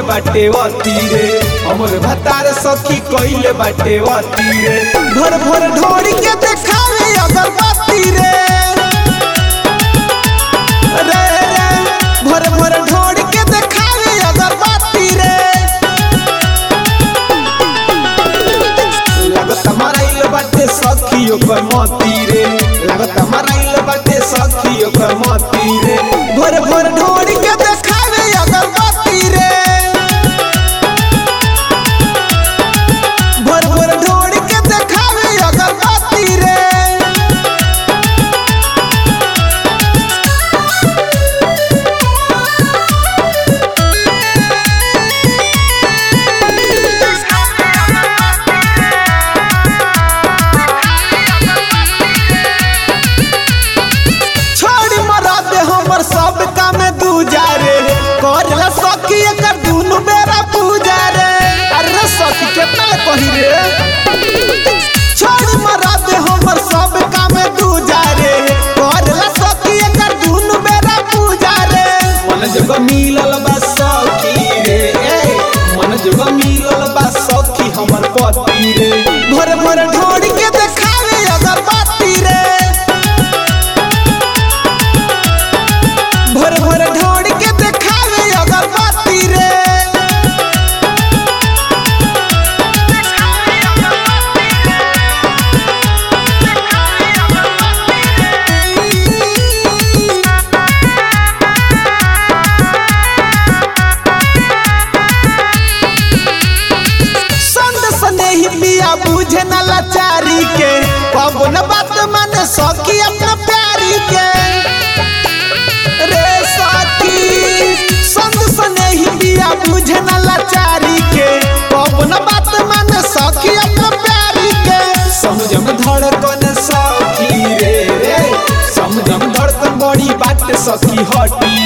बाटे वती रे हमर भतार सखी कइले बाटे वती रे भर भर ढोरी के देखावे अगरबत्ती रे रे रे भर भर ढोरी के देखावे अगरबत्ती रे लागत मराइल बाटे सखी ओकर मती रे लागत मराइल बाटे सखी ओकर मती रे भर भर ढोरी के देखावे अगरबत्ती रे भर भर ढोरी के देखावे अगरबत्ती रे छोड़ी मरा दे हमर सब काम दूजा रे करला सखी एकर दुनु बेरा पूजा रे अरे सखी केतना ले कही रे छोड़ी मरा दे हमर सब काम दूजा रे करला सखी एकर दुनु बेरा पूजा रे मन जब मिलल बा सखी रे ए मन जब मिलल बा सखी हमर पति रे भर भर ढोड़ी के देखावे अगरबत्ती रे भर भर ढोड़ के देखावे अगरबत्ती रे संग स्नेही पिया बुझे न लाचारी के पवन बात माने सखी अपना प्यारी के रे सखी संग स्नेही पिया बुझे न लाचारी के पवन बात माने सखी अपना प्यारी के समझम धड़कन सखी रे रे समझम धड़कन बड़ी बात सखी हटी